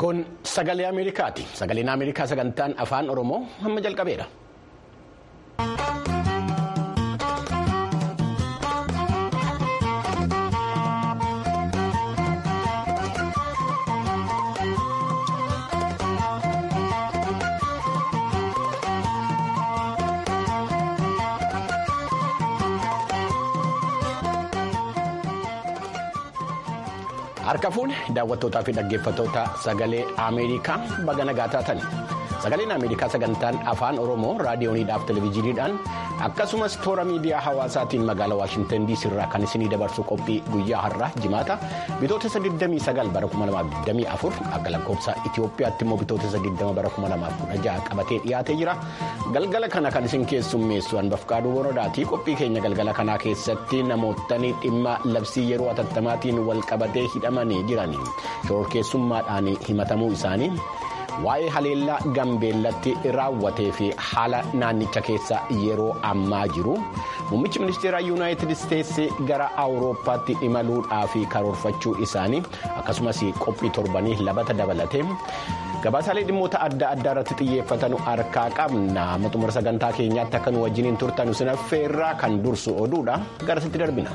Kun sagalee Ameerikaati. Sagaleen Ameerikaa sagantaan afaan Oromoo hamma jalqabeera. Harka fuune daawwattootaa fi dhaggeeffattoota sagalee Ameerikaa baga nagaa taatan sagaleen Ameerikaa sagantaan afaan Oromoo raadiyooniidhaaf televezyiiniidhaan akkasumas toora miidiyaa hawaasaatiin magaalaa Waashintan DC irraa kan isinii dabarsu qophii guyyaa har'aa jimaata bitootessa 29 bara 2024 akka lakkoofsa Itoophiyaatti immoo bitootessa 20 bara 2016 qabatee dhiyaatee jira galgala kana kan isin keessummeessu hanbafqaaduu borodaatii qophii keenya galgala kanaa keessatti namootni dhimma labsii yeroo atattamaatiin wal qabatee hidhamanii jiranii shororkeessummaadhaan himatamuu isaanii. waa'ee haleellaa gambeellatti raawwatee fi haala naannicha keessa yeroo ammaa jiru muummichi ministeera yuunaayitid isteetsi gara awurooppaatti imaluudhaaf karoorfachuu isaanii akkasumas qophii torbanii labata dabalatee gabaasaalee dhimmoota adda addaa irratti xiyyeeffatan harkaa qabna xumura sagantaa keenyaatti akka nu wajjiniin turtan sin affeerraa kan dursu oduudha garasitti darbina.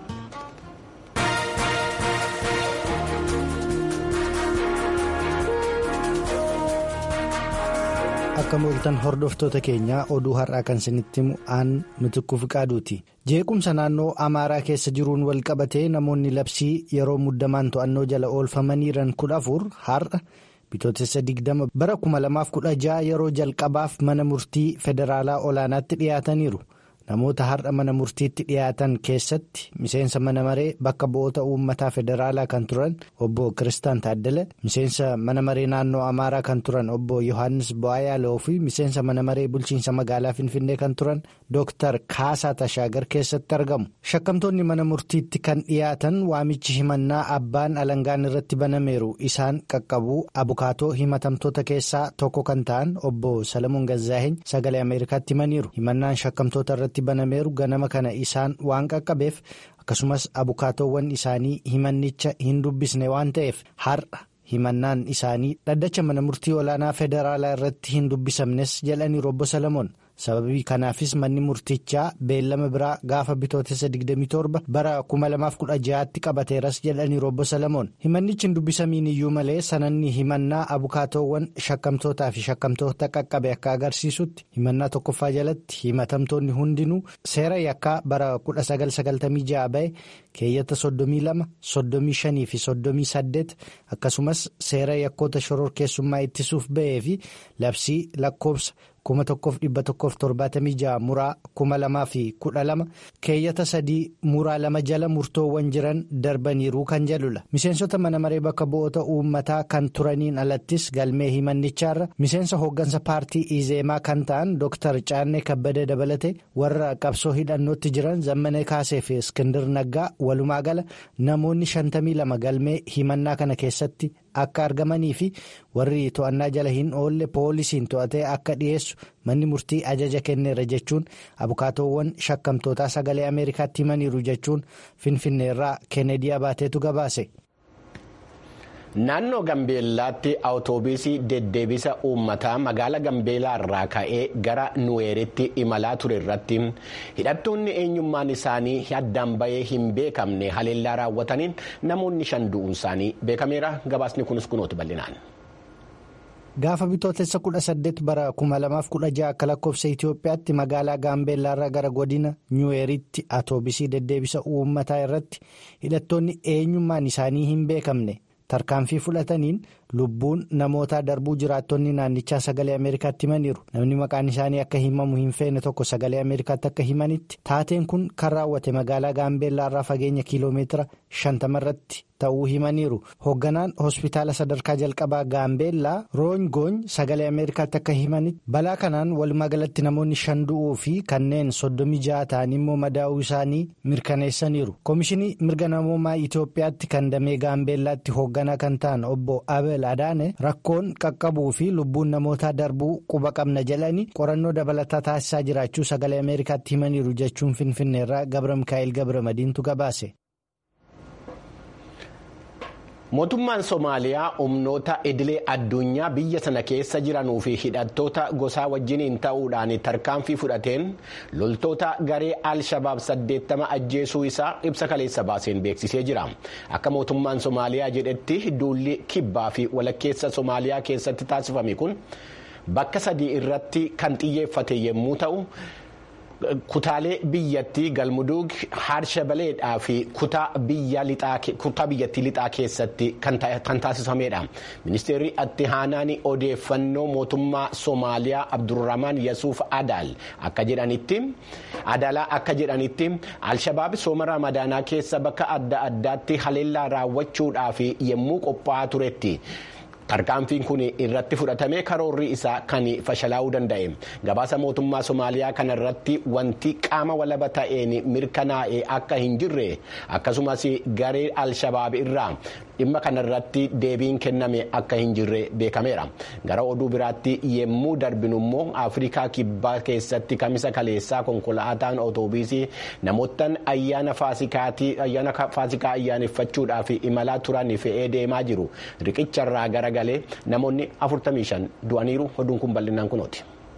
akka mooltan hordoftoota keenyaa oduu har'aa kan isinitti himu aan nuti qaaduuti jeequmsa naannoo amaaraa keessa jiruun wal qabatee namoonni labsii yeroo muddamaan to'annoo jala oolfamaniiran kudha afur har'a bitootessa digdama bara 2016 yeroo jalqabaaf mana murtii federaalaa olaanaatti dhiyaataniiru. namoota har'a mana murtiitti dhiyaatan keessatti miseensa mana maree bakka bu'oota uummataa federaalaa kan turan obbo kiristaan taaddala miseensa mana maree naannoo amaaraa kan turan obbo yohaannis bo'aayaaloo fi miseensa mana maree bulchiinsa magaalaa finfinnee kan turan dooktar kaasaa tashaagar keessatti argamu shakkamtoonni mana murtiitti kan dhiyaatan waamichi himannaa abbaan alangaan irratti banameeru isaan qaqqabuu abukaatoo himatamtoota keessaa tokko kan ta'an obbo salamuun gazzaaheny sagalee ameerikaatti himaniiru himannaan shakkamtoota irratti. banameeru ganama kana isaan waan qaqqabeef akkasumas abukaatoowwan isaanii himannicha hin dubbisne waan ta'eef har'a himannaan isaanii dhaddacha mana murtii olaanaa federaalaa irratti hin dubbisamnes jedhaniiru obbo Salamoon sababii kanaafis manni murtichaa beellama biraa gaafa bitootessa 27 bara 2016tti qabateeras jedhaniiru obbo Salamoon himannichi hin dubbisamiin iyyuu malee sananni himannaa abukaatoowwan shakkamtootaa fi shakkamtoota qaqqabe akka agarsiisutti himannaa tokkoffaa jalatti himatamtoonni hundinuu seera yakkaa bara 1996 ba'e keeyyata 32 35 fi 38 akkasumas seera yakkoota shororkeessummaa ittisuuf ba'ee fi labsii lakkoofsa. kuma tokkoof dhibba tokkoof torbaatamii ja'a muraa kuma lamaa fi kudha lama keeyyata sadii muraa lama jala murtoowwan jiran darbaniiru kan jedhudha miseensota mana maree bakka bu'oota uummataa kan turaniin alattis galmee himannichaarra miseensa hooggansa paartii izeemaa kan ta'an dooktar caannee kabbada dabalate warra qabsoo hidhannootti jiran zammane kaasee fi iskindir naggaa walumaa gala namoonni shantamii lama galmee himannaa kana keessatti. akka argamanii fi warri to'annaa jala hin oolle poolisiin to'atee akka dhiyeessu manni murtii ajaja kenneera jechuun abukaatoowwan shakkamtootaa sagalee ameerikaatti himaniiru jechuun finfinneerraa keenedii abaateetu gabaase. Naannoo Gambeellaatti awutoobisii deddeebisa uummataa magaala Gambeellaa irraa ka'ee gara Nuweeritti imalaa ture irratti hidhattoonni eenyummaan isaanii addaan bahee hin beekamne haleellaa raawwataniin namoonni shan du'uun isaanii beekameera. Gabaasni kunis kunooti bal'inaan. Gaafa bitootessa kudha saddeet bara kuma lamaaf kudha ja'a akka lakkoofsa Itoophiyaatti magaalaa Gaambeellaarraa gara godina Nuweeritti awutoobisii deddeebisa uummataa irratti hidhattoonni eenyummaan isaanii hin beekamne. tarkaanfii fudhataniin lubbuun namootaa darbuu jiraattonni naannichaa sagalee ameerikaatti himaniiru namni maqaan isaanii akka himamu hin feene tokko sagalee ameerikaatti akka himanitti taateen kun kan raawwate magaalaa gaambeellaarraa fageenya kiiloomeetira shantama irratti ta'uu himaniiru hoogganaan hospitaala sadarkaa jalqabaa gaambeellaa roongoony sagalee ameerikaatti akka himanitti balaa kanaan walumaa galatti namoonni shan du'uu fi kanneen soddomii ja'a ta'an immoo madaa'uu isaanii mirkaneessaniiru koomishinii mirga namoomaa itoophiyaatti kan damee gaambeellaatti hoogganaa kan ta'an obbo abel adaane rakkoon qaqqabuu fi lubbuun namootaa darbuu quba qabna jedhanii qorannoo dabalataa taasisaa jiraachuu sagalee ameerikaatti himaniiru jechuun finfinneerraa gabra mikaa'el gabra madiintu gabaase. mootummaan soomaaliyaa humnoota idilee addunyaa biyya sana keessa jiranuu fi hidhattoota gosaa wajjiniin ta'uudhaan tarkaanfii fudhateen loltoota garee al-shabaab 80 ajjeesuu isaa ibsa kaleessa baaseen beeksisee jira akka mootummaan soomaaliyaa jedhetti duulli kibbaa fi walakkeessa soomaaliyaa keessatti taasifame kun bakka sadii irratti kan xiyyeeffate yommuu ta'u. kutaalee biyyattii galmuduug haarshabaleedhaa fi kutaa biyyattii lixaa keessatti kan taasifamedha ministeerri itti aanaan odeeffannoo mootummaa soomaaliyaa abdurrahmaan yasuuf adaal akka jedhanitti adaalaa akka jedhanitti alshabaab sooma ramadaanaa keessa bakka adda addaatti haleellaa raawwachuudhaaf yommuu qophaa'aa turetti. tarkaanfiin kun irratti fudhatamee karoorri isaa kan fashalaa'uu danda'e gabaasa mootummaa soomaaliyaa kana irratti wanti qaama walaba ta'een mirkanaa'e akka hin jirre akkasumas garee al-shabaab irraa dhimma kanarratti deebiin kenname akka hin jirre beekameera gara oduu biraatti yemmuu darbinu immoo afrikaa kibbaa keessatti kamisa kaleessaa konkolaataan otoobiisii namoottan ayyaana faasikaa ayyaaneffachuudhaaf imalaa turan fe'ee deemaa jiru riqicharraa garagalee namoonni 45 du'aniiru oduun kun bal'inaan kunooti.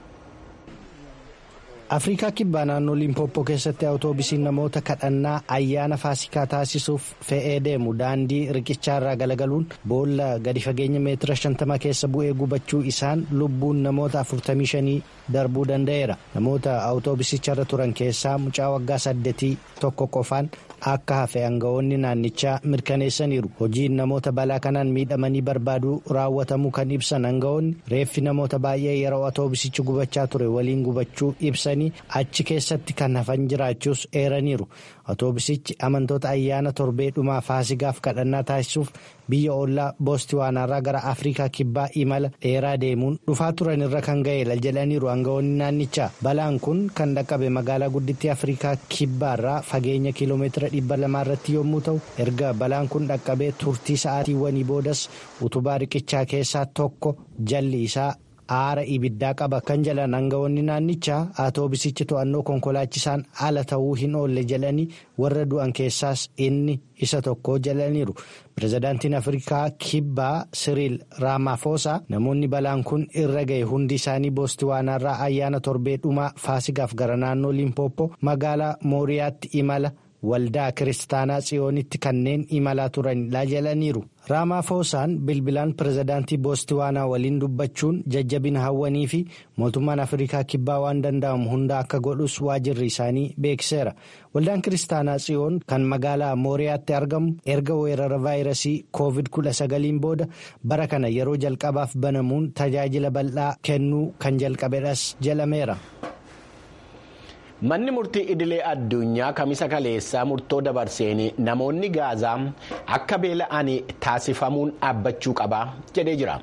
afrikaa kibbaa naannoo limpooppoo keessatti awutoobisiin namoota kadhannaa ayyaana faasikaa taasisuuf fe'ee deemu daandii riqichaarraa galagaluun boolla gadi fageenya meetira 50 keessa bu'ee gubachuu isaan lubbuun namoota 45 darbuu danda'eera namoota awutoobisicharra turan keessaa mucaa waggaa saddeetii tokko qofaan akka hafe aangawoonni naannichaa mirkaneessaniiru hojiin namoota balaa kanaan miidhamanii barbaaduu raawwatamuu kan ibsan aangawoonni reeffi namoota baay'ee yeroo awutoobisichi gubachaa ture waliin gubachuu ibsanii achi keessatti kan hafan jiraachuus eeraniiru awutoobisichi amantoota ayyaana torbee dhumaa faasigaaf kadhannaa taasisuuf biyya ollaa boostiwaanaarraa gara afrikaa kibbaa imala dheeraa deemuun dhufaa turan irra kan ga'eera jedhaniiru aangawoonni naannichaa balaan kun kan dhaqqabe magaalaa guddittii afrikaa kibbaarraa fageenya kiiloomeetira dhibba lamaa irratti yommuu ta'u erga balaan kun dhaqqabee turtii sa'aatiiwwanii boodas utubaa riqichaa keessaa tokko jalli isaa aara ibiddaa qaba kan jedhan aangawoonni naannichaa awutoobisichi to'annoo konkolaachisaan ala ta'uu hin oolle jedhanii warra du'an keessaas inni isa tokko jedhaniiru pirezidaantiin afrikaa kibbaa siriil raamaafosaa namoonni balaan kun irra ga'e hundi isaanii boostiwaanaarraa ayyaana torbee dhumaa faasigaaf gara naannoo limpooppoo magaalaa mooriyaatti imala waldaa kiristaanaa tsiyoonitti kanneen imalaa turanidha jedhaniiru raamaafosaan bilbilaan pirezidaantii boostiwaanaa waliin dubbachuun jajjabina hawwanii fi mootummaan afrikaa kibbaa waan danda'amu hunda akka godhus waajirri isaanii beeksiseera waldaan kiristaanaa tsiyoon kan magaalaa mooriyaatti argamu erga weerara vaayirasii koovid 19 booda bara kana yeroo jalqabaaf banamuun tajaajila bal'aa kennuu kan jalqabedhas jedhameera. manni murtii idilee addunyaa kamisa kaleessaa murtoo dabarseen namoonni gaazaa akka beela'an taasifamuun dhaabbachuu qaba jedhee jira.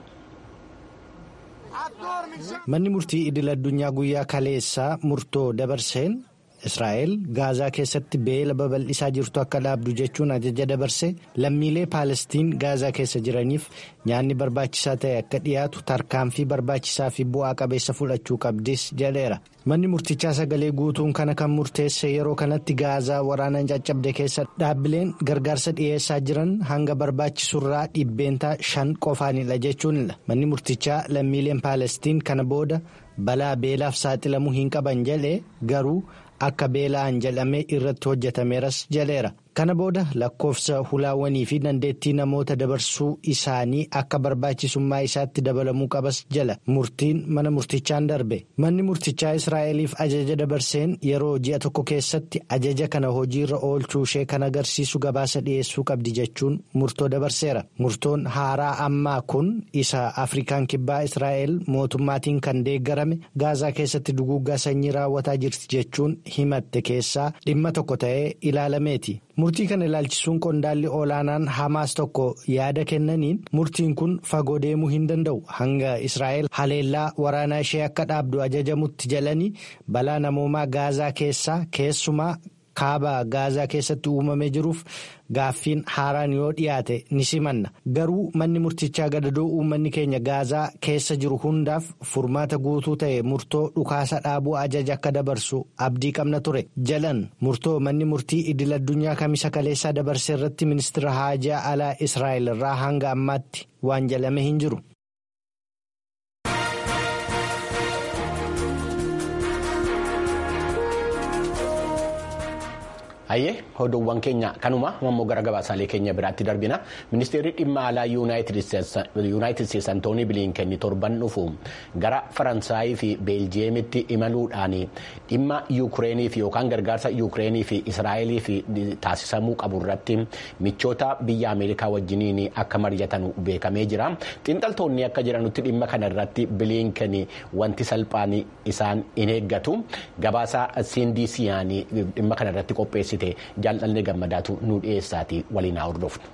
manni murtii idil addunyaa guyyaa kaleessaa murtoo dabarseen israa'el gaazaa keessatti beela babal'isaa jirtu akka dhaabdu jechuun ajaja dabarse lammiilee paalestiin gaazaa keessa jiraniif nyaanni barbaachisaa ta'e akka dhiyaatu tarkaanfii barbaachisaa fi bu'aa qabeessa fudhachuu qabdis jedheera. manni murtichaa sagalee guutuun kana kan murteesse yeroo kanatti gaazaa waraanaan caccabde keessa dhaabbileen gargaarsa dhiyeessaa jiran hanga barbaachisurraa dhibbeentaa shan qofaanidha jechuunidha manni murtichaa lammiileen paalestiin kana booda balaa beelaaf saaxilamuu hin qaban jedhe garuu akka beela'an jedhamee irratti hojjetameeras jedheera. kana booda lakkoofsa hulaawwanii fi dandeettii namoota dabarsuu isaanii akka barbaachisummaa isaatti dabalamuu qabas jala murtiin mana murtichaan darbe manni murtichaa israa'eliif ajaja dabarseen yeroo ji'a tokko keessatti ajaja kana hojiirra oolchuu ishee kan agarsiisu gabaasa dhiyeessuu qabdi jechuun murtoo dabarseera murtoon haaraa ammaa kun isa afrikaan kibbaa israa'el mootummaatiin kan deeggarame gaazaa keessatti duguuggaa sanyii raawwataa jirti jechuun himatte keessaa dhimma tokko ta'ee ilaalameeti. murtii kana ilaalchisuun qondaalli olaanaan hamaas tokko yaada kennaniin murtiin kun fagoo deemuu hin danda'u hanga israa'el haleellaa waraanaa ishee akka dhaabdu ajajamutti jalanii balaa namoomaa gaazaa keessaa keessumaa kaaba gaazaa keessatti uumamee jiruuf gaaffiin haaraan yoo dhiyaate ni simanna garuu manni murtichaa gadadoo uummanni keenya gaazaa keessa jiru hundaaf furmaata guutuu ta'e murtoo dhukaasa dhaabuu ajaja akka dabarsu abdii qabna ture jalan murtoo manni murtii idil addunyaa kamisa kaleessaa dabarse irratti ministeera haajaa alaa israa'el irraa hanga ammaatti waan jalame hin jiru. Hayyee oduuwwan keenya kanuma ammoo gara gabaasaalee keenya biraatti darbina ministeerri dhimma alaa yuunaayitid isteetsi antoonii biliinkenni torban dhufu gara faransaayii fi beeljiyeemitti imaluudhaan dhimma yuukireeniif yookaan gargaarsa yuukireeniif israa'eliif taasisamuu qabu irratti michoota biyya ameerikaa wajjiniin akka mari'atan beekamee jira xiinxaltoonni akka jedhanutti dhimma kana irratti biliinkenni wanti salphaan isaan hin eeggatu gabaasa cndc'n dhimma kana irratti qopheessite. jaalladhee gammadaatu nu dhiyeessaati waliin haa hordofnu.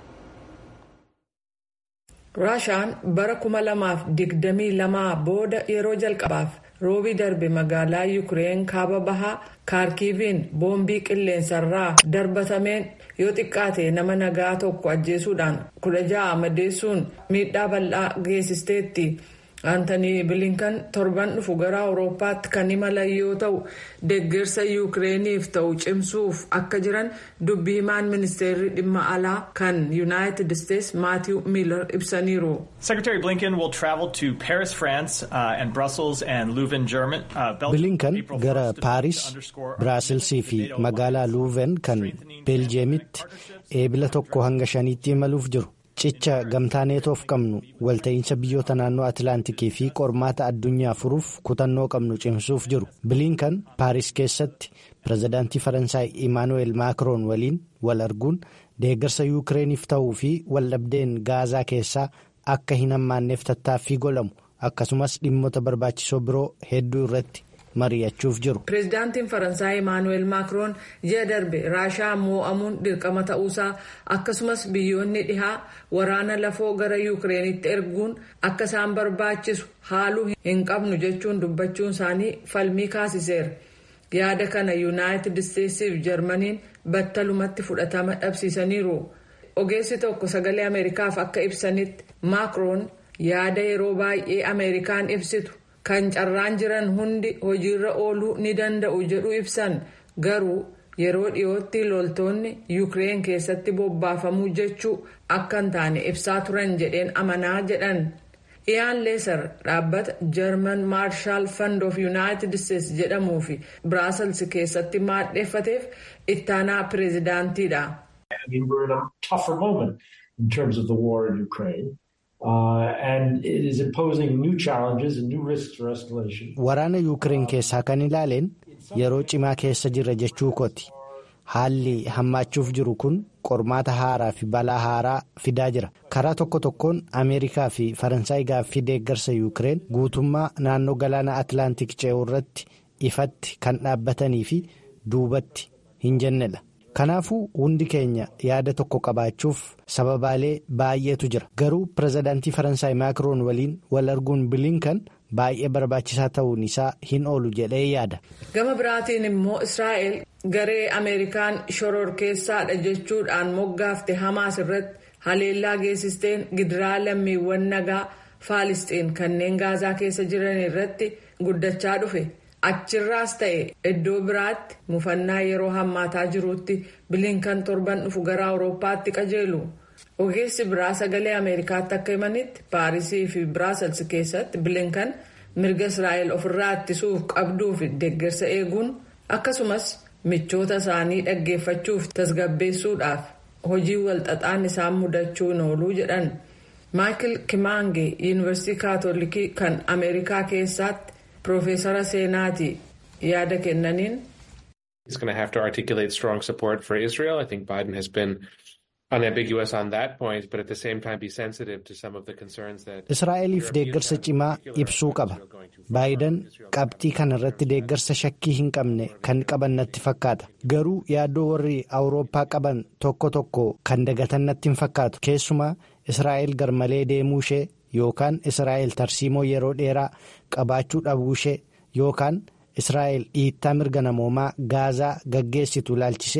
raashaan bara 2022 booda yeroo jalqabaaf roobii darbe magaalaa yuukireen kaaba bahaa kaarkiiviin boombii qilleensarraa darbatameen yoo xiqqaate nama nagaa tokko ajjeesuudhaan kudha ja'a madeessuun miidhaa bal'aa geessisteetti. aantanii bilinkan torban dhufu gara awurooppaatti kan imalan yoo ta'u deeggarsa yuukireeniif ta'u cimsuuf akka jiran dubbii himaan ministeerri dhimma alaa kan yuunaayitid isteetsi maatiiw miilar ibsaniiru. Secretary Blinken will travel to Paris, France, uh, and Brussels and Leuven, German. Uh, bilinkan gara paaris biraaselsii fi magaalaa luuven kan beeljiyeemitti eebila tokko hanga shaniitti imaluuf jiru. cicha gamtaa neetoof qabnu walta'iinsa biyyoota naannoo atilaantikii fi qormaata addunyaa furuuf kutannoo qabnu cimsuuf jiru bilinkan paaris keessatti pirezidaantii faransaay imaanuweel maakiroon waliin wal arguun deeggarsa yuukireeniif ta'uu fi waldhabdeen gaazaa keessaa akka hin hammaanneef tattaaffii godhamu akkasumas dhimmoota barbaachisoo biroo hedduu irratti. mari'achuuf jiru. pireezidaantiin faransaay imaanuweel maakiroon ji'a darbe raashaa moo'amuun dirqama ta'uusaa akkasumas biyyoonni dhihaa waraana lafoo gara yuukireenitti erguun akka isaan barbaachisu haaluu hin qabnu jechuun dubbachuun isaanii falmii kaasiseera yaada kana yuunaayitid isteetsiif jarmaniin battalumatti fudhatama dhabsiisaniiru ogeessi tokko sagalee ameerikaaf akka ibsanitti maakiroon yaada yeroo baay'ee ameerikaan ibsitu. kan carraan jiran hundi hojiirra ooluu ni danda'u jedhu ibsan garuu yeroo dhiyootti loltoonni yuukireen keessatti bobbaafamuu jechuu akka hin taane ibsaa turan jedheen amanaa jedhan iyaan leesar dhaabbata german maarshaal fund of yuunaayitid isteetsi jedhamuu fi biraasels keessatti maadheeffateef ittaanaa pireezidaantiidha. Waraana yuukireen keessaa kan ilaaleen yeroo cimaa keessa jirra jechuu kooti. Haalli hammaachuuf jiru kun qormaata haaraa fi balaa haaraa fidaa jira. Karaa tokko tokkoon Ameerikaa fi Faransaay gaaffii deeggarsa yuukireen guutummaa naannoo galaana Atilaantik ce'uu irratti ifatti kan dhaabbatanii fi duubatti hin jennedha. Kanaafuu hundi keenya yaada tokko qabaachuuf sababaalee baay'eetu jira. Garuu pirezidaantii Faransaay Maakiroon waliin wal arguun bilinkan baay'ee barbaachisaa ta'uun isaa hin oolu jedhee yaada. Gama biraatiin immoo Israa'el garee Ameerikaan shororkeessaadha jechuudhaan moggaafte Hamaas irratti haleellaa geessisteen gidiraa lammiiwwan nagaa Faalisxiin kanneen Gaazaa keessa jiran irratti guddachaa dhufe. achirraas ta'e iddoo biraatti mufannaa yeroo hammaataa jirutti bilinkan torban dhufu gara awurooppaatti qajeelu ogeessi biraa sagalee ameerikaatti akka himanitti paarisii fi biraasels keessatti bilinkan mirga israa'el ofirraa ittisuuf qabduu fi deeggarsa eeguun akkasumas michoota isaanii dhaggeeffachuuf tasgabbeessuudhaaf hojii walxaxaan isaan mudachuun ooluu jedhan maayikil kimaange yuunivarsiitii kaatolikii kan ameerikaa keessatti. Profeesara seenaati yaada kennaniin. He's going to have to articulate strong support for Israel. I think Biden has been unambiguous on that point, but at the same time be sensitive to some of the concerns that. Israa'eliif deeggarsa cimaa ibsuu qaba. Baayidan qabxii kana irratti deeggarsa shakkii hin qabne kan qaban natti fakkaata. Garuu yaaddoo warri Awurooppaa qaban tokko tokko kan dagatan natti hin fakkaatu. Keessumaa Israa'el garmalee deemuu ishee yookaan Israa'el tarsiimoo yeroo dheeraa qabaachuu dhabuu ishee yookaan Israa'el dhiittaa mirga namoomaa gaazaa gaggeessitu ilaalchisee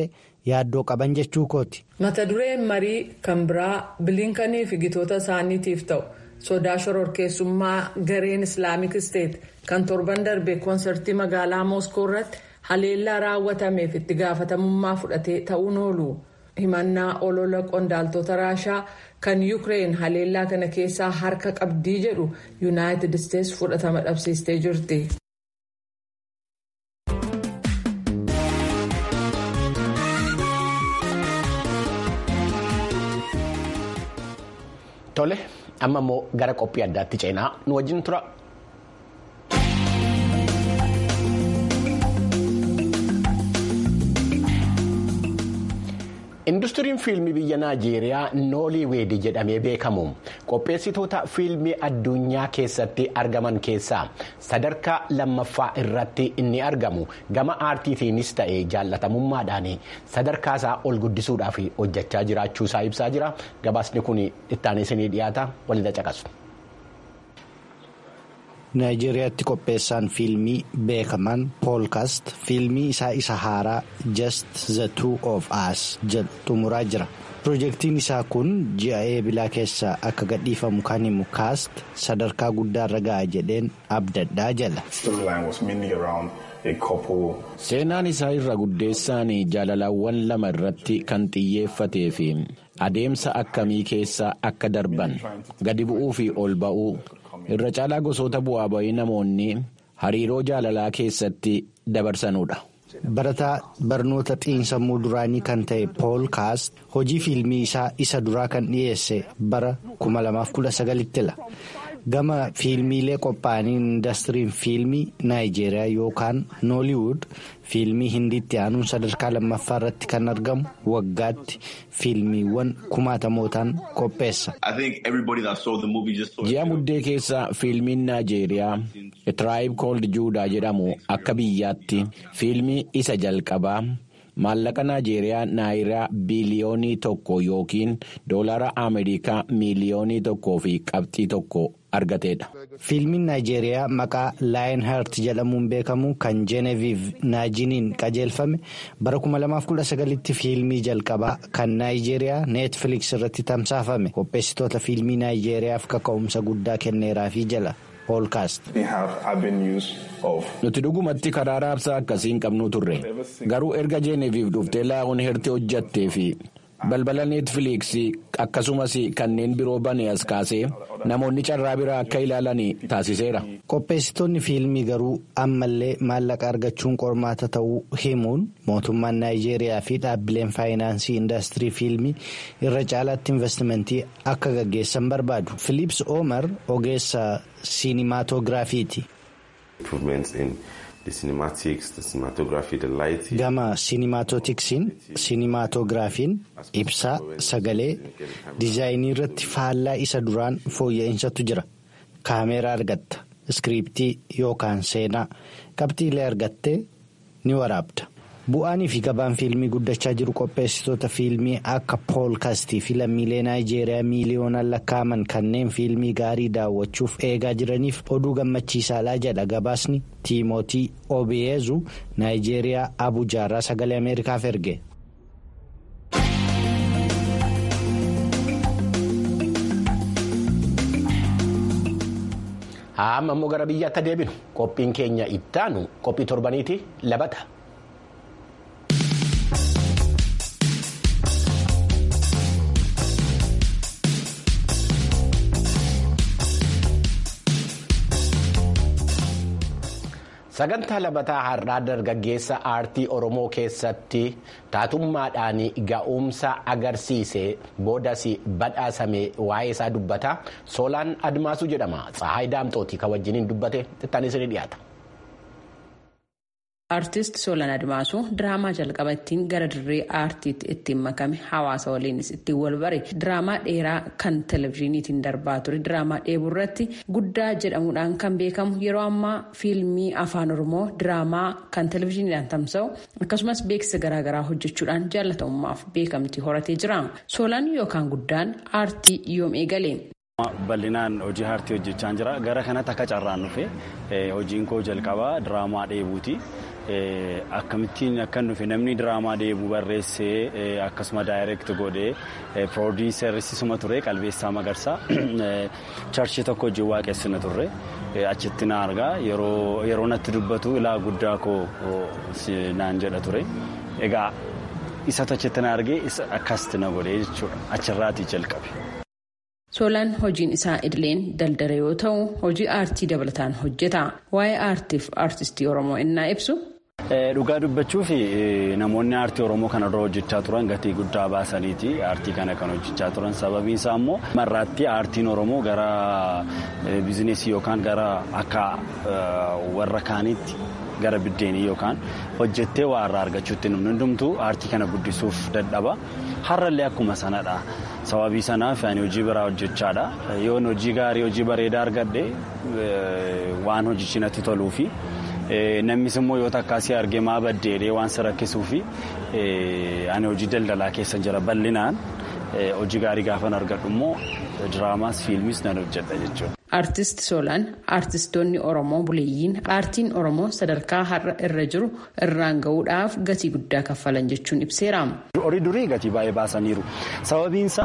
yaaddoo qaban jechuu kooti. mata dureen marii kan biraa bilinkanii fi gitoota isaaniitiif ta'u sodaa shororkeessummaa gareen islaamik isteet kan torban darbe koonsartii magaalaa mooskoo irratti haleellaa raawwatameef itti gaafatamummaa fudhatee ta'uun oolu himannaa olola qondaaltota raashaa kan yuukireen haleellaa kana keessaa harka qabdii jedhu yuunaayitid isteets fudhatama dhabsiistee jirti. Tole amma immoo gara qophii addaatti ceenaa nu wajjin tura. Industiriin fiilmii biyya Naajeeriyaa Nooliweed jedhamee beekamu qopheessitoota fiilmii addunyaa keessatti argaman keessaa sadarkaa lammaffaa irratti inni argamu gama aartiitiinis ta'ee jaallatamummaadhaan sadarkaa isaa ol guddisuudhaaf hojjechaa jiraachuu isaa ibsaa jira. Gabaasni kun ittaanee isinii dhiyaata waliin caqasu. Naayijeeriyaatti qopheessaan fiilmii beekaman poolkaast fiilmii isaa isa haaraa just the two of us jedhu xumuraa jira. Pirojektiin isaa kun ji'a eebilaa keessa akka gadhiifamu kan himu kaast sadarkaa guddaarra ga'a jedheen abdadhaa jala. Seenaan isaa irra guddeessaan jaalalawwan lama irratti kan xiyyeeffatee fi adeemsa akkamii keessa akka darban gadi bu'uu fi ol ba'uu. irra caalaa gosoota bu'aa bayii namoonni hariiroo jaalalaa keessatti dabarsanudha. Barataa barnoota xiinsammuu duraanii kan ta'e pool kaast hojii fiilmii isaa isa duraa kan dhiyeesse bara 2019 gama fiilmiilee qophaa'anii indastiriin fiilmii naayijeeriyaa yookaan nooliwud fiilmii hindiitti aanuun sadarkaa lammaffaa irratti kan argamu waggaatti fiilmiiwwan kumaatamootaan qopheessa. ji'a muddee keessa fiilmiin naayijeeriyaa tiraayib kooldi juudaa jedhamu akka biyyaatti fiilmii isa jalqabaa. maallaqa naayijeeriyaa naayiraa biliyoonii tokko yookiin doolara ameerikaa miiliyoonii tokkoo fi qabxii tokko argateedha. fiilmiin naayijeeriyaa maqaa laayin haart jedhamuun beekamu kan jeeneviiv naajiniin qajeelfame bara 2019tti fiilmii jalqabaa kan naayijeeriyaa neetfiliks irratti tamsaafame qopheessitoota fiilmii naayijeeriyaaf kaka'umsa guddaa kenneeraafii jala. nuti dhugumatti karaa raabsaa akkasii hin qabnu turre garuu erga jeeneviif dhuftee laa'uun herti hojjattee fi balbala neetfiliiksii akkasumas kanneen biroo bane as kaasee namoonni carraa biraa akka ilaalan taasiseera. qopheessitoonni fiilmii garuu ammallee maallaqa argachuun qormaata ta'uu himuun mootummaan naayijeeriyaa fi dhaabbileen faayinaansii indaastirii fiilmii irra caalaatti investimentii akka gaggeessan barbaadu filiips oomer ogeessa siinimaatogiraafiiti. gama siinimaatotiksiin siinimaatogiraafiin ibsaa sagalee diizaayinii irratti faallaa isa duraan fooyya'insaatu jira kaameeraa argatta iskiriiptii yookaan seenaa qabxiilee argattee ni waraabda bu'aanii fi gabaan fiilmii guddachaa jiru qopheessitoota fiilmii akka poolkaastii fi lammiilee naayijeeriyaa miiliyoonaan lakkaa'aman kanneen fiilmii gaarii daawwachuuf eegaa jiraniif oduu gammachiisaadhaa jedha gabaasni tiimootii obiyeezu naayijeeriyaa abujaarraa sagalee ameerikaaf erge. amma immoo gara biyyaatti deebinu qophiin keenya ittaanu qophii torbaniiti labata. sagantaa labataa har'aa dargaggeessa aartii oromoo keessatti taatummaadhaan ga'umsa agarsiise boodas badhaasame waa'ee isaa dubbata soolaan admaasuu jedhama tsahaay daamxooti kan wajjiniin dubbate ittaanis ni dhiyaata. Aartist Soolaan Admaasuu diraamaa jalqaba ittiin gara dirree aartiitti ittiin makame hawaasa waliinis ittiin wal bare diraamaa dheeraa kan televezyiiniitiin darbaa ture diraamaa dheebuu irratti guddaa jedhamuudhaan kan beekamu yeroo ammaa fiilmii afaan oromoo diraamaa kan televezyiiniidhaan tamsa'u akkasumas beeksisa garaagaraa hojjechuudhaan jaallatamummaaf beekamtii horatee jira. Soolaan yookaan guddaan aartii yoom eegale. Bal'inaan hojii aartii hojjechaa jira. Gara kanatti akka carraan dhufe hojiin koo jalqabaa diraamaa dheebuuti. Akkamittiin akkan dhufe namni diraamaa dheebuu barreessee akkasuma daayireekti godhee piroodiiserisisuma ture qalbeessaa magarsaa charchii tokko hojii waaqessina turre achitti na argaa yeroo natti dubbatu ilaa guddaa koo naan jedha ture. Egaa isa achitti na argee akkasitti na godhee jechuudha achirraatii jalqabe. Soolaan hojiin isaa idileen daldala yoo ta'u hojii aartii dabalataan hojjeta. Waa'ee aartiif aartistii Oromoo innaa ibsu. Dhugaa dubbachuu fi namoonni aartii Oromoo kana dura hojjechaa turan gatii guddaa baasaniiti aartii kana kan hojjechaa turan sababiin isaa immoo marraatti aartiin Oromoo gara bizineesii yookaan gara akka warra kaaniitti gara biddeenii yookaan hojjettee waa irraa argachuutti namni hundumtuu aartii kana guddisuuf dadhaba har'allee akkuma sanadha. sababii sanaaf ani hojii biraa hojjechaadha yoon hojii gaarii hojii bareedaa argadhe waan hojichi natti toluu fi namnis immoo yoo takkaasii argee maa baddeedhee waan si rakkisuu fi ani hojii daldalaa keessa jira bal'inaan hojii gaarii gaafan argadhu immoo diraamaas fiilmis nan hojjedha jechuudha. Aartist Soolaan aartistoonni Oromoo buleeyyiin aartiin Oromoo sadarkaa har'a irra jiru irraan gahuudhaaf gatii guddaa kaffalan jechuun ibseera. Horii durii gatii baay'ee baasaniiru. Sababiinsa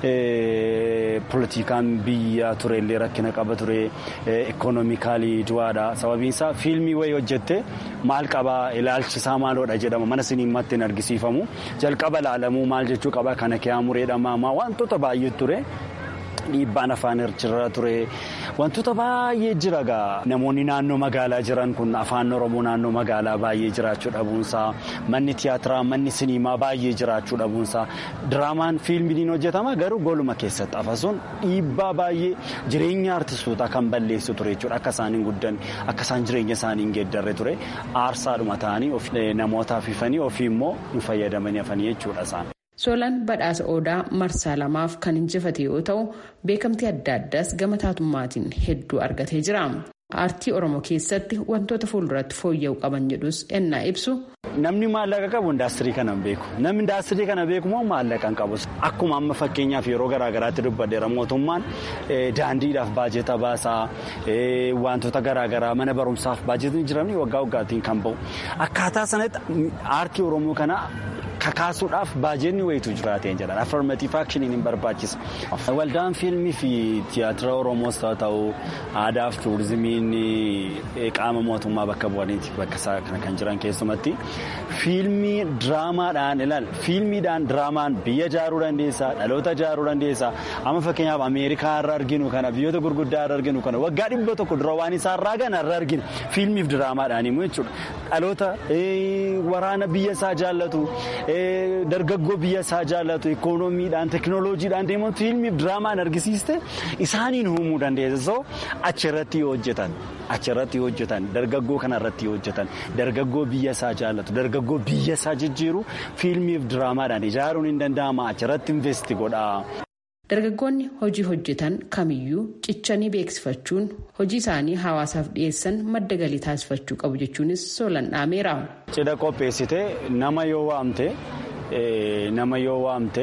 poolitikaan biyya turellee rakkina qaba ture ikoonoomikaalii du'aadha. Sababiinsa fiilmii wayii hojjette maal qabaa ilaalchisaa maaloodha jedhama mana siniimatti hin argisiifamu jalqaba ilaalamuu maal jechuu qaba kana kee mureedhamaa wantoota baay'ee ture. Dhiibbaan afaan irra ture wantoota baay'ee jira gaa namoonni naannoo magaalaa jiran kun afaan oromoo naannoo magaalaa baay'ee jiraachuu dhabuunsaa manni tiyaatiraa manni siniimaa baay'ee jiraachuu dhabuunsaa diraamaan fiilmiin hojjetama garuu goluma keessatti afasuun dhiibbaa baay'ee jireenya artistoota kan balleessu ture jechuudha akka isaan hin guddanne akka isaan jireenya isaanii hin geeddarre ture aarsaadhuma ta'anii namootaaf ifanii ofii immoo hin fayyadamanii hafanii jechuudha isaan. Soolaan badhaasa odaa marsaa lamaaf kan injifate yoo ta'u beekamtii adda addaas gama taatummaatiin hedduu argatee jira. Aartii Oromoo keessatti wantoota fuulduratti fooyya'uu qaban jedhus ennaa ibsu. Namni maallaqa qabu indaastirii kana hin beeku. Namni indaastirii kana beeku immoo maallaqa hin qabu. Akkuma amma fakkeenyaaf yeroo garaa garaatti dubbadheera mootummaan daandiidhaaf baajeta baasaa wantoota garaa garaa mana barumsaaf baajetni jiran waggaa waggaatiin kan bahu. Akkaataa sanatti aartii Oromoo kana kakaasuudhaaf baajenni wayitu jiraateen jedhan affirmative actioniin hin barbaachisa. Waldaan fiilmii fi tiyaatira Oromoos haa ta'u aadaa fi tuurizimiin qaama mootummaa bakka bu'aniiti bakka isaa kana kan jiran keessumatti fiilmii diraamaadhaan ilaal fiilmiidhaan diraamaan biyya ijaaruu dandeessa dhaloota ijaaruu dandeessa amma fakkeenyaaf ameerikaa irra arginu kana biyyoota gurguddaa irra arginu kana waggaa dhibba tokko dura waan isaa irraa gana irra argina fiilmiif diraamaadhaan immoo jechuudha dhaloota waraana biyya isaa jaallatu. dargaggoo biyya isaa jaallatu ikoonomiidhaan teekinooloojiidhaan deemuun fiilmiif diraamaan argisiiste isaaniin uumuu dandeessa achirratti yoo hojjetan achirratti yoo hojjetan dargaggoo kanarratti yoo hojjetan dargaggoo biyya isaa jaallatu dargaggoo biyya isaa jijjiiru fiilmiif diraamaadhaan ijaaruun hin danda'ama achirratti investi godhaa. Dargaggoonni hojii hojjetan kamiyyuu cichanii beeksifachuun hojii isaanii hawaasaaf dhiyeessan madda galii taasifachuu qabu jechuunis soolan dhaameera. Cidha qopheessitee nama yoo waamte nama yoo waamte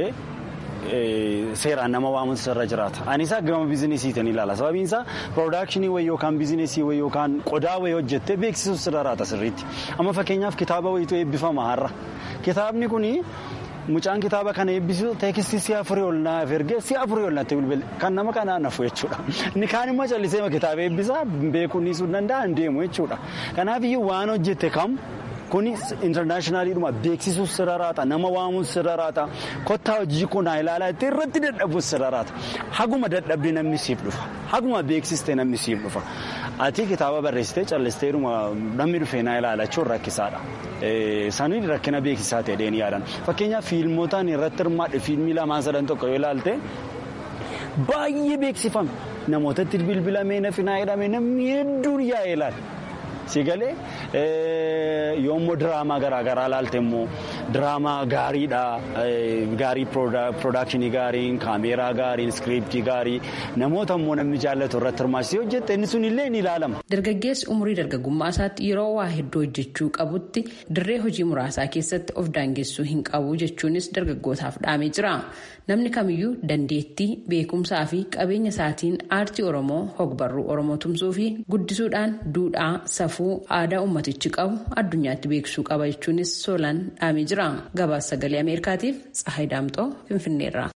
seeraan nama waamutu irra jiraata. Anis gama biizinesiitiin ilaala. Sababiin isaa piroodakshinii wayii yookaan biizinesii wayii yookaan qodaa wayii hojjettee beeksisuuf sirra raata sirriitti. Amma fakkeenyaaf kitaaba wayiitu eebbifama har'a. Kitaabni kuni. Mucaan kitaaba kana eebbisu teekistii si'a afurii ol naaf ergee si'a afurii ol natti bilbile kan nama kanaan hafu jechuudha. Inni kaan immoo callisee kitaaba eebbisaa beekuun dhiisuu danda'a hin deemu jechuudha. Kanaafiyyuu waan hojjette kam kunis intarnaashinaaliidhuma beeksisuuf sirra raata nama waamuuf sirra raata kottaa hojii kun haa ilaalaa itti irratti dadhabuuf sirra raata haguma dadhabde namni siif dhufa haguma beeksiste namni siif dhufa ati kitaaba barreessitee callisteedhuma namni dhufee naa ilaalachuun rakkisaadha. Sanii rakkina beeksisaa ta'ee ni yaadan fakkeenyaaf fiilmotaan irratti hirmaadhe fiilmii lamaan sadan tokko yoo ilaalte baay'ee beeksifame namootatti bilbilamee nafi naa jedhame namni hedduun yaa'ee ilaala. Sigalee yoommoo diraamaa garaagaraa ilaalte immoo diraamaa gaariidha gaarii piroodakshinii gaariin kaameeraa gaariin iskiriiptii gaarii namoota immoo namni jaallatu irratti hirmaachisee hojjette inni sun illee ni ilaalama. Dargaggeessi umurii dargaggummaa isaatti yeroo waa hedduu hojjechuu qabutti dirree hojii muraasaa keessatti of daangessuu hin qabu jechuunis dargaggootaaf dhaamee jira. Namni kamiyyuu dandeettii beekumsaa fi qabeenya isaatiin aartii Oromoo hogbarruu Oromoo tumsuu fi guddisuudhaan duudhaa safuu aadaa ummatichi qabu addunyaatti beeksisuu qaba jechuunis soolaan dhaamee jira. Gabaasa sagalee Ameerikaatiif Tsahayi Daamxoo Finfinneerra.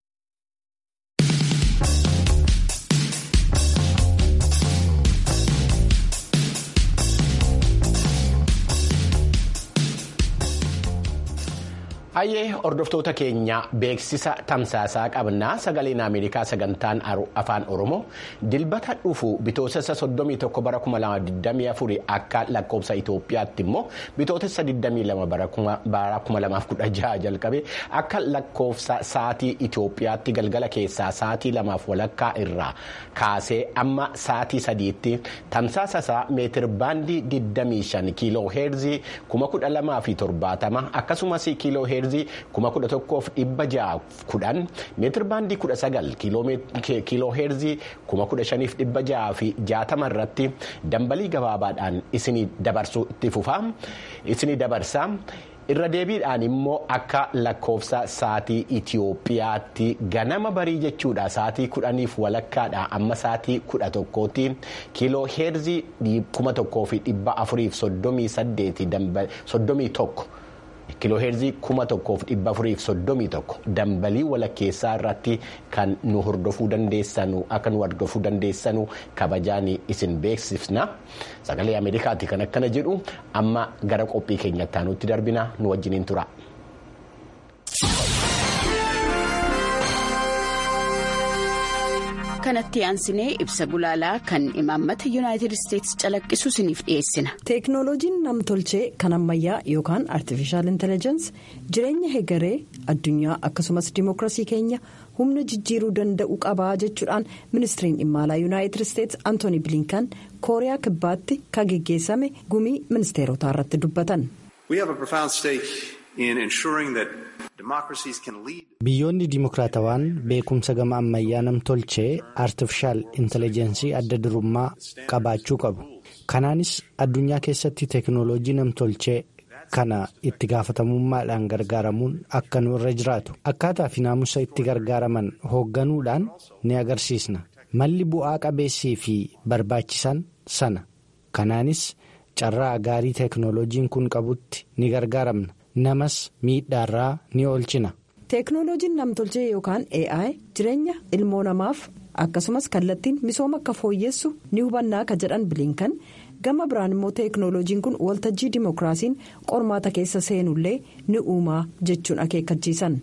Hayyee hordoftoota keenya beeksisa tamsaasaa qabnaa sagaleen Ameerikaa sagantaan afaan Oromoo dilbata dhufu bitootessa 31 bara 2024 akka lakkoofsa Itoophiyaatti immoo bitootessa 22 bara 2016 jalqabe akka lakkoofsa sa'aatii Itoophiyaatti galgala keessaa sa'aatii lamaaf walakkaa irraa kaasee amma sa'aatii sadiitti tamsaasasaa meetir baandii 25 kiiloo heerzii 1270 akkasumas kiiloo heerzii kuma kudha tokkoof dhibba ja'a kudhan meetir baandii kudha sagal kiiloo heerzii kuma kudha shaniif dhibba ja'a fi jaatama irratti dambalii gabaabaadhaan isinii dabarsuu itti fufaa isinii dabarsaa. irra deebiidhaan immoo akka lakkoofsa sa'aatii Itiyoophiyaatti ganama barii jechuudha sa'aatii kudhaniif walakkaadha amma sa'aatii kudha tokkootti kiiloo heerzii kuma tokkoo fi dhibba afuriif soddomii saddeeti soddomii tokko. kiiloo heerzii kuma tokkoof dhibba afuriif soddomii tokko dambalii walakkeessaa irratti kan nu hordofuu dandeessanu akka nu hordofuu dandeessanu kabajaan isin beeksifna sagalee ameerikaatti kan akkana jedhu amma gara qophii keenyatti aanutti darbina nu wajjiniin tura. kanatti aansinee ibsa gulaalaa kan imaammata yuunaayitid isteetsi calaqqisu isiniif dhiyeessina. teeknooloojiin namtolchee kan ammayyaa yookaan artifishaal intellijensi jireenya hegeree addunyaa akkasumas dimookiraasii keenya humna jijjiiruu danda'u qabaa jechuudhaan ministiriin dhimma alaa yuunaayitid isteetsi antooni bilinkan kooriyaa kibbaatti kan geggeessame gumii ministeerotaa irratti dubbatan. biyyoonni dimokiraatawaan beekumsa gama ammayyaa namtolchee artifishaal intelligensii adda durummaa qabaachuu qabu kanaanis addunyaa keessatti teeknooloojii namtolchee kana itti gaafatamummaadhaan gargaaramuun akka nu irra jiraatu akkaataa fi naamusa itti gargaaraman hoogganuudhaan ni agarsiisna malli bu'aa qabeessii fi barbaachisan sana kanaanis carraa gaarii teeknooloojiin kun qabutti ni gargaaramna. namas miidhaarraa ni oolchina. teeknooloojiin namtolchee yookaan ai jireenya ilmoo namaaf akkasumas kallattiin misooma akka fooyyessu ni hubannaa ka jedhan bilinkan gama biraan immoo teeknooloojiin kun waltajjii dimookiraasiin qormaata keessa seenullee ni uumaa jechuun akeekkachiisan.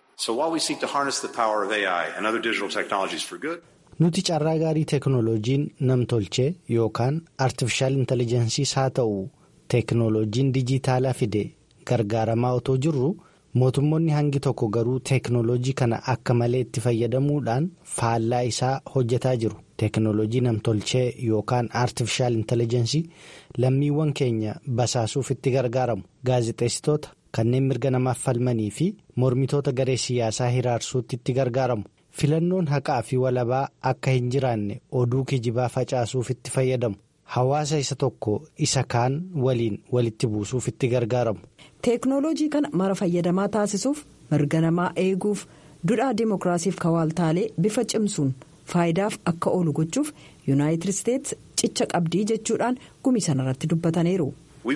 nuti carraa gaarii teeknooloojiin namtolchee yookaan artifishaal intellijensiis haa ta'u teeknooloojiin dijitaalaa fide. gargaaramaa otoo jirru mootummoonni hangi tokko garuu teeknooloojii kana akka malee itti fayyadamuudhaan faallaa isaa hojjetaa jiru teeknooloojii namtolchee yookaan aartifishaal intelligensii lammiiwwan keenya basaasuuf itti gargaaramu gaazexeessitoota kanneen mirga namaaf falmanii fi mormitoota garee siyaasaa hiraarsuutti itti gargaaramu filannoon haqaa fi walabaa akka hin jiraanne oduu kijibaa facaasuuf itti fayyadamu hawaasa isa tokko isa kaan waliin walitti buusuuf itti gargaaramu. teeknooloojii kana mara fayyadamaa taasisuuf mirga namaa eeguuf dudhaa dimookiraasiif kawaaltaalee bifa cimsuun faayidaaf akka oolu gochuuf yuunaayitid isteetsi cicha qabdii jechuudhaan gumii sanarratti dubbataniiru.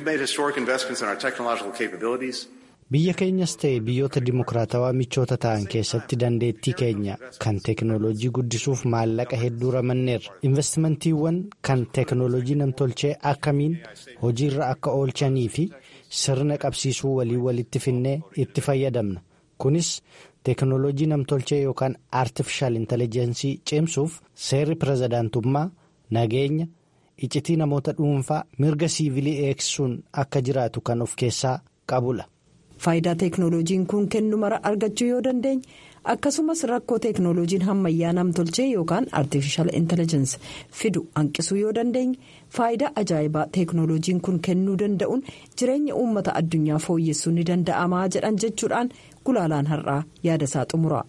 biyya keenyas ta'e biyyoota dimookiraatawaa michoota ta'an keessatti dandeettii keenya kan teeknooloojii guddisuuf maallaqa hedduu ramanneerra investimantiiwwan kan teeknooloojii namtolchee akkamiin hojiirra akka oolchanii fi sirna qabsiisuu walii walitti finnee itti fayyadamna kunis teeknooloojii namtolchee yookaan aartifishaal intelligensii cimsuuf seerri pirezidaantummaa nageenya icitii namoota dhuunfaa mirga siivilii eegsisuun akka jiraatu kan of keessaa qabudha. faayidaa teeknooloojiin kun kennu mara argachuu yoo dandeenye akkasumas rakkoo teeknooloojiin hammayyaa namtolchee yookaan artificial intelligence fidu hanqisuu yoo dandeenye faayidaa ajaa'ibaa teeknooloojiin kun kennuu danda'uun jireenya uummata addunyaa fooyyessuu ni danda'amaa jedhan jechuudhaan gulaalaan har'aa yaadasaa xumura.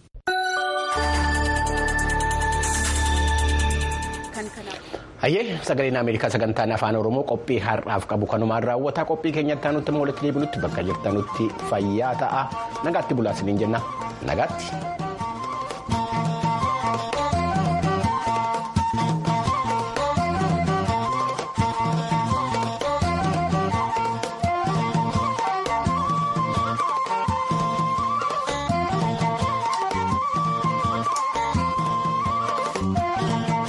hayyee sagaleen ameerikaa sagantaan afaan oromoo qophii har'aaf qabu kanumaan raawwataa qophii keenyatti aanutti immoo walitti deebinutti bakka jirtanutti fayyaa ta'a nagaatti bulaa isiniin jenna nagaatti.